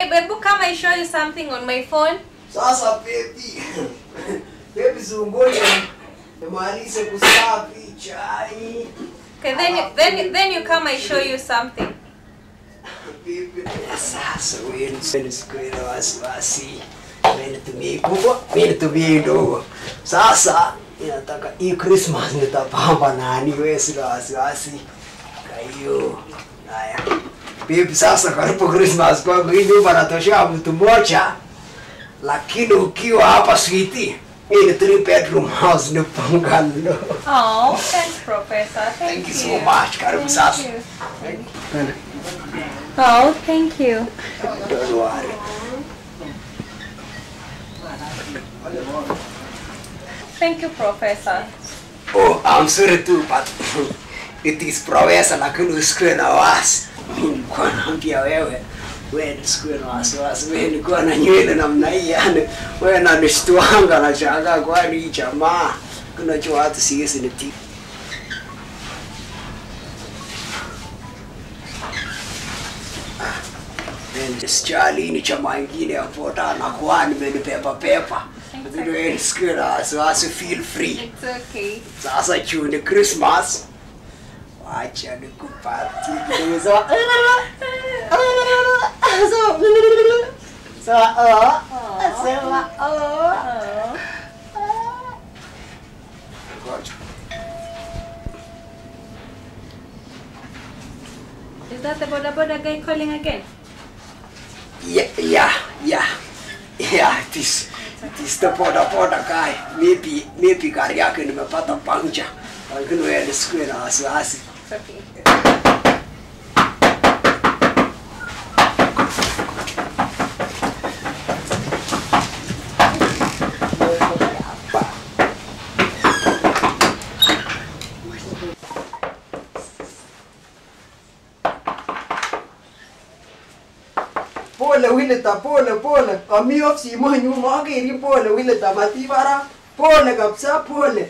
Babu, come I show you something on my phone. Sasa baby. Baby zungoni. Nimalize kusafi chai. Okay, then you, then you, then you come I show you something. Baby. Sasa wewe usikwenda na wasiwasi. Mimi nitumie kubwa, mimi nitumie ndogo. Sasa ninataka hii Christmas nitapamba nani wewe sina wasiwasi. Kwa hiyo haya. Baby, sasa karibu Christmas kwangu hii nyumba natoshea mtu mmoja. Lakini ukiwa hapa sweetie, hii ni three bedroom house ni bungalow. Oh, thanks, Professor. Thank, Thank you so much. Karibu sasa. Oh, thank you. Don't worry. Thank you, Professor. Oh, I'm sorry too, but it is professor lakini usikuwe na wasi. Mimi nilikuwa naambia wewe wewe usikuwe na wasiwasi. Wewe nilikuwa na nywele namna hii yani wewe nanishtuanga na shangaa kwani hii jamaa kuna cho watu siwezi niti. Sijali ni chama ingine hapo na kwa nimenipepa pepa. Lakini wewe usikuwe na wasiwasi, feel free. It's okay. Sasa juu ni Christmas, wacha nikupatie kidogo za Sawa, oh. Sema, oh. Ngoja. Is that the Boda Boda guy calling again? Yeah, yeah, yeah. Yeah, it is. It is the boda boda guy. Maybe, maybe gari yake nimepata puncture. Lakini wewe nisikuwe na wasiwasi. It's okay. Pole Willita, pole pole. Ami off simo nyuma akeri pole Willita matibara. Pole kabisa pole.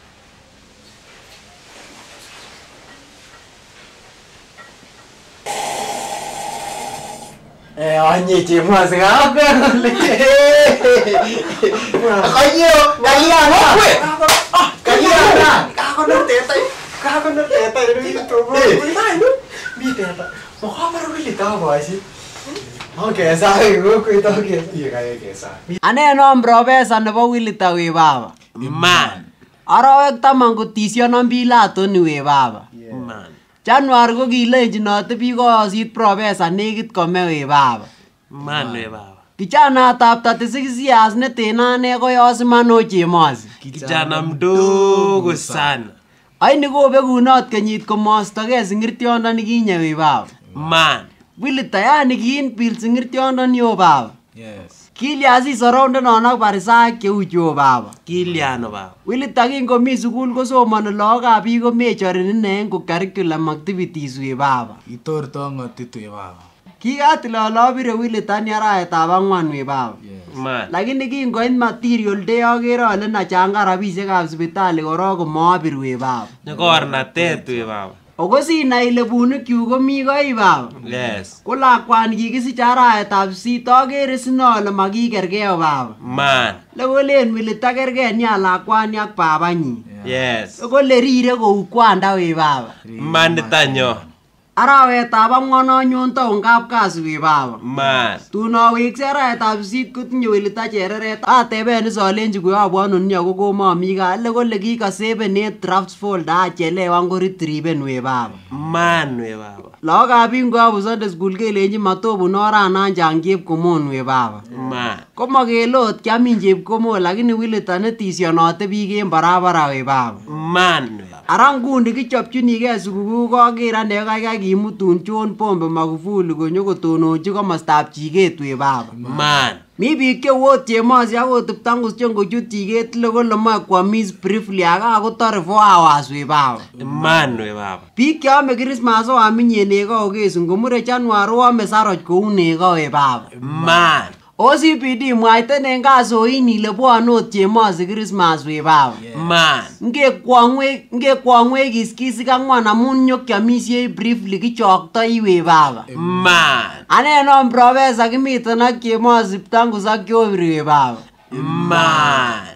Eh, onye chemos ngako le. Kayo, kalia na. Ah, kalia na. Kako na teta. Kako na teta ini itu. Mi teta. Mukha para wili ta boisi. Okay, sahi ko ko to ke. Iya kaya ke sa. Aneno profesa nebo Willita we baba. Man. Arawek taman kotisyonon Pilato ni we baba. Man. January ko kilenjinote biik koyosit profesa nekit kome we baba. Man we baba. Kijanatab 36 years neteno ane koyos iman o chemosi. Kijana mdogo sana. Aini kobekunot kenyit komostogei singirtiondoni kinye we baba. Man. Willita yani kiin bil singirtiondoni o baba. Yes. Kilya si sorondenon ak barisaek cheu cho baba. Kiliano baba. Willita kingomi sukul kosomoni lagokab biik komechorin ine en curriculum activities we baba. Itorto ngotitu ya baba. Kikatil ale abire Willita ni arawetab ang'wan we baba. Man. Lakini kingoit material day akere ale nachanga rabisiekab sipitali korok komabir we baba. Nyokornatet we baba. Ako sinai ile bunukyuk komi koi baba. Yes. Ko lakwani kikisich arawetab sisit akere sine ale makikergei o baba. Man. Lekolen Willita kergei nia lakwani ak babanyi. Yes. Kole rire kou kwanda we baba. Manitanyo. Arawetab ang'wan anyon taun kapkasi we baba. Man. Tun aweksei arawetab sisit kotinye Willita chereret ateben is alenji koyobu ano ni ako komomi gaa le kole kikaseben en drafts folder achelewan koretrieven we baba. Man we baba. Lagokab biik ngobu Sunday school kelenji matobun oranan chang chepkomon we baba. Man. Komokele ot kiamin chepkomon lakini Willita netisyonote biik en barabara we baba. Man we baba. Ara nguni kichopchinigei sukukuu koker ane kaikai kimutun John Pombe Magufuli konyo kotononchi komostab chiket we baba. Man. Mi biik cheu ot chemosi akot kiptangus chengochut chiket le kole moe kwamis briefly aka kotore 4 hours we baba. Man we baba. Biik cheome Christmas oaminye neko okesu ngomure January oame saroch kou neko we baba. Man. OCPD mwaiten en kasoin ile bwone ot chemosi Christmas we baba Man. ngekwongwech kiskisik ang'wan amun nyokiomisiei briefly kichoktoi we baba Man. anenon profesa kimiten ak chemosi ptangus ak joviri we baba Man.